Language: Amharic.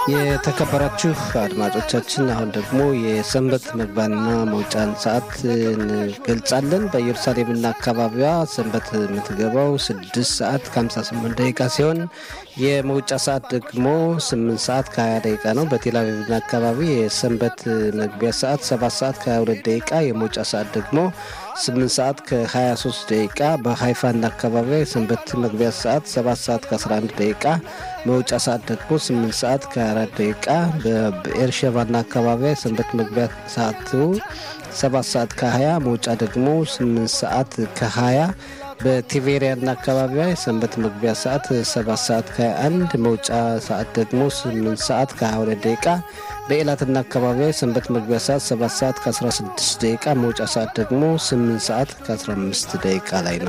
የተከበራችሁ አድማጮቻችን አሁን ደግሞ የሰንበት መግቢያና መውጫን ሰዓት እንገልጻለን። በኢየሩሳሌምና አካባቢዋ ሰንበት የምትገባው ስድስት ሰዓት ከ58 ደቂቃ ሲሆን የመውጫ ሰዓት ደግሞ 8 ሰዓት ከ20 ደቂቃ ነው። በቴል አቪቭና አካባቢ የሰንበት መግቢያ ሰዓት 7 ሰዓት ከ22 ደቂቃ፣ የመውጫ ሰዓት ደግሞ 8 ሰዓት ከ23 ደቂቃ። በሀይፋና አካባቢ የሰንበት መግቢያ ሰዓት 7 ሰዓት ከ11 ደቂቃ፣ መውጫ ሰዓት ደግሞ 8 ሰዓት ከ24 ደቂቃ። በኤርሸባና አካባቢ የሰንበት መግቢያ ሰዓቱ 7 ሰዓት ከ20 መውጫ ደግሞ 8 ሰዓት ከ20 በቲቬሪያና አካባቢዋ የሰንበት መግቢያ ሰዓት 7 ሰዓት ከ21 መውጫ ሰዓት ደግሞ 8 ሰዓት ከ22 ደቂቃ። በኤላትና አካባቢዋ የሰንበት መግቢያ ሰዓት 7 ሰዓት ከ16 ደቂቃ መውጫ ሰዓት ደግሞ 8 ሰዓት ከ15 ደቂቃ ላይ ነው።